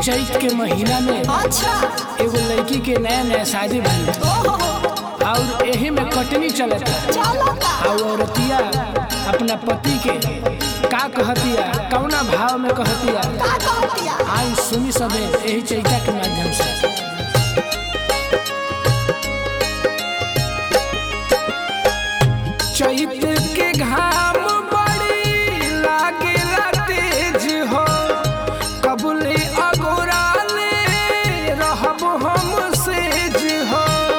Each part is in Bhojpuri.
चैत के महीना में अच्छा एगो लड़की के नया नया शादी भइल ओहो और एही में कटनी चलता चलता और औरतिया अपना पति के का कहतिया कौना भाव में कहतिया का कहतिया आज सुनी सबे यही चैता के माध्यम से चैत के घाम बड़ी लागेला तेज हो कबूले अगोराले रहब हम सेज हो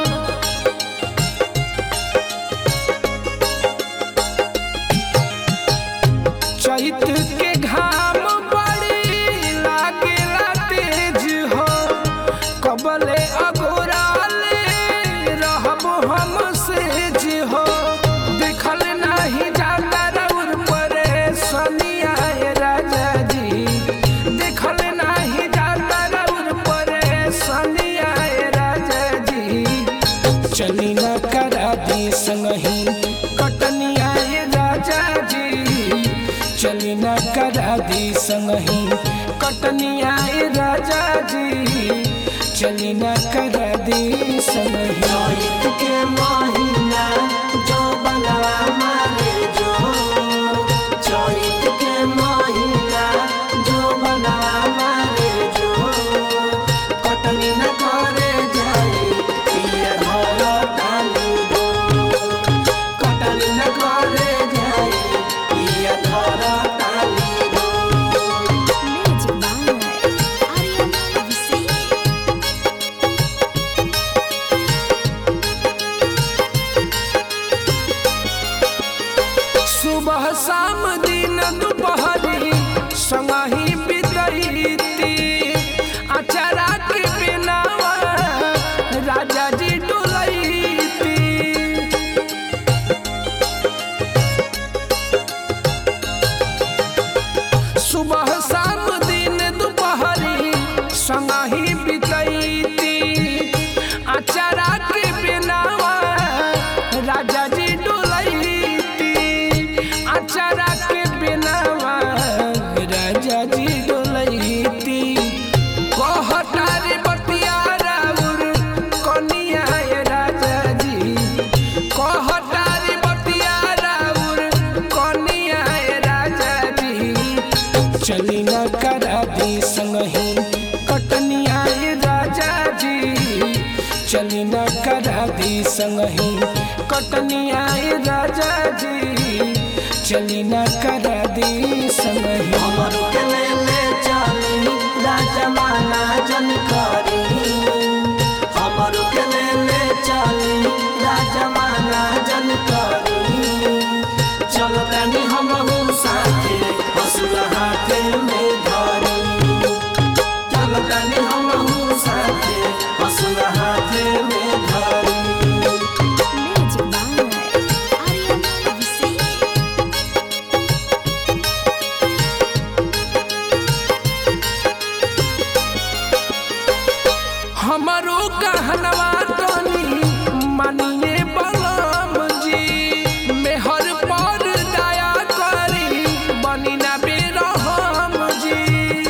चैत के घाम बड़ी लागेला तेज हो कबले अगोराले रहब हम सेज हो देखल नहीं जाता रउर परे सनिया राजा जी देखल नहीं जाता रउर परे सनिया राजा जी चली न करा दी संगही कटनिया राजा जी चली न करा दी संगही कटनिया राजा जी चली न करा दी संगही चैत के महीना जो बनवा मारे जो चैत के महीना जो बनवा मारे जो कटनी न करे जाए पिया घर डाली दो कटनी न करे जाए पिया घर डाली दो Magic by Ariana Visay. सुबह शाम दिन दोपहरी संगही बितैती अचारा के बिनावा राजा जी डोलैती सुबह शाम दिन दोपहरी संगही बितैती अचारा के बिनावा राजा जी डोलैती अचारा के बिनावा राजा जी डोलैती कहतारे बतिया राउर कनिया राजा जी कहतारे बतिया राउर कनिया राजा जी चली न करा दी संगही कटनिया राजा जी चली न करा दी संगही कटनिया राजा जी चली न करा दी संगही हमर के ले ले चली राजमाना जन करी हमर के ले ले चली राजमाना जन करी चल तनी हम साथे हसुआ हाथे में धरी चल तनी हम साथे हसुआ हाथे में धरी Magic by Ariana Visay. हमारो कहनवा तनी मानिए बलम जी मेहर पर दया करी बनी ना बेरहम जी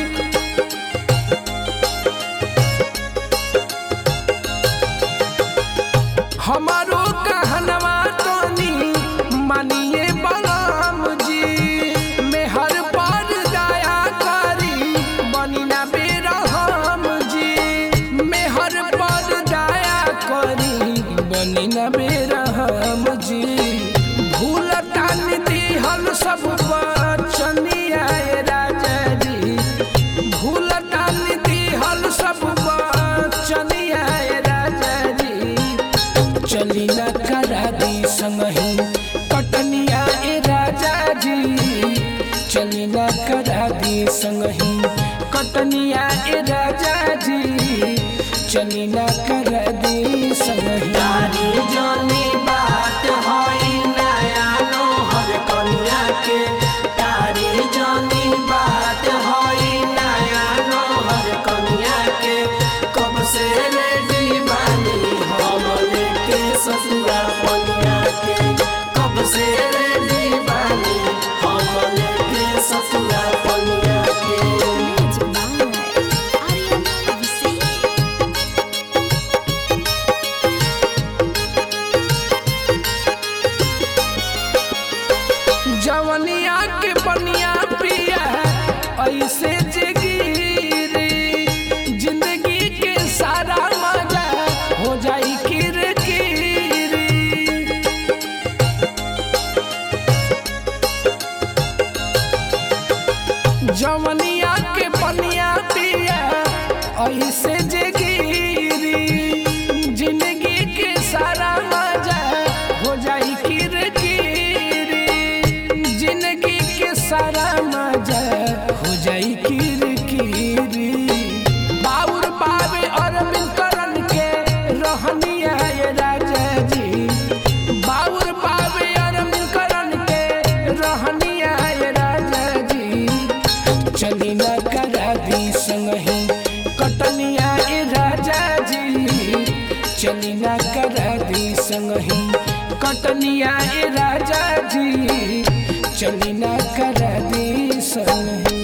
हमारो कहनवा तनी मानिए बलम जी मेहर पर दया करी बनी ना बेरहम जी मेहर पर दया करी बनी ना बेरहम जी भूल टान दिहल सब बचनिया राजा जी भूल टान दिहल सब बचनिया राजा जी चली न करा दी संगही कटनिया ए राजा जी चली न करा दी संगही कटनिया ए राजा जी चली न करा दी संगही तारी जनी बात होई नया नोहर कन्या के तारी जनी बात होई नया नोहर कन्या के कब से रेडी बानी हम लेके ससुरा कन्या के कब से रेडी बानी हम लेके ससुरा कन्या के Magic by से गिरी जिंदगी के सारा मजा हो जाई किरकिरी जिंदगी के सारा मजा हो जाई किरकिरी बाउर बाबे अरविंद करन के रहनिया ये राजा जी बाउर बाबे अरविंद करन के रहनिया ये राजा जी चली न करा दी संगही कटनिया ए राजा जी चली न करा दी संगही कटनिया ए राजा जी चली न करा दी संगही